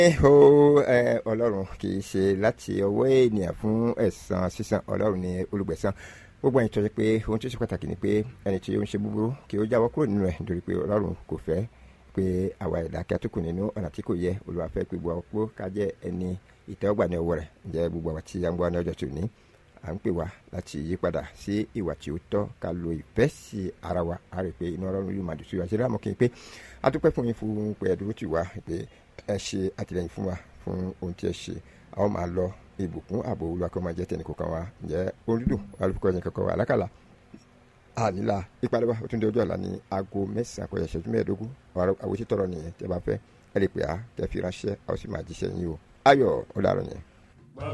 ó ọlọ́run kì í ṣe láti ọwọ́ ènìyàn fún ẹ̀san sísan ọlọ́run ní olùgbẹ̀san gbogbo ẹni tó ṣe pé ohun tó ṣe pàtàkì ni pé ẹni tí ó ń ṣe búburú kí ó jáwọ́ kúrò nínú ẹ̀ nítorí pé ọlọ́run kò fẹ́ pé àwa ẹ̀dá kí a tó kù nínú ọ̀nà tí kò yẹ Olúwa fẹ́ pé gbogbo àpò ká jẹ́ ẹni ìtẹ́wọ́gbà ní ọwọ́ rẹ̀ ǹjẹ́ gbogbo àwọn tí a ń gbọ́ ní ọjọ́ tòní à ń pè wá láti yí padà sí ìwà tí ó tọ́ ká lo ìfẹ́ sí ara wa a rè pé inú ọlọ́run yóò máa dùn sí wa ṣe láàmú kí n pé a dúpẹ́ fún yín fún pé ẹ dúró tì wá pé ẹ ṣe àtìlẹyìn fún wa fún ohun tí ẹ ṣe a ó máa lọ ìbùkún ààbò Olúwa kó máa jẹ́ tẹnì kọ̀ọ̀kan wa ǹjẹ́ orídùn alùpùpù ẹ̀yìn kankan wa alákàlà àníla ìpàdé wa ó tún dé ọjọ́ ọ̀la ní aago mẹ́sàn-án kọjá ìṣẹ́jú mẹ́ẹ̀ẹ́dógún àwọn òṣìṣẹ́ tọrọ nìyẹn tẹ́ bá fẹ́ ẹ lè pè á kẹ́ fi ránṣẹ́ a ó sì máa jíṣẹ́ yín o ayọ̀ ó dàrọ̀ yẹn.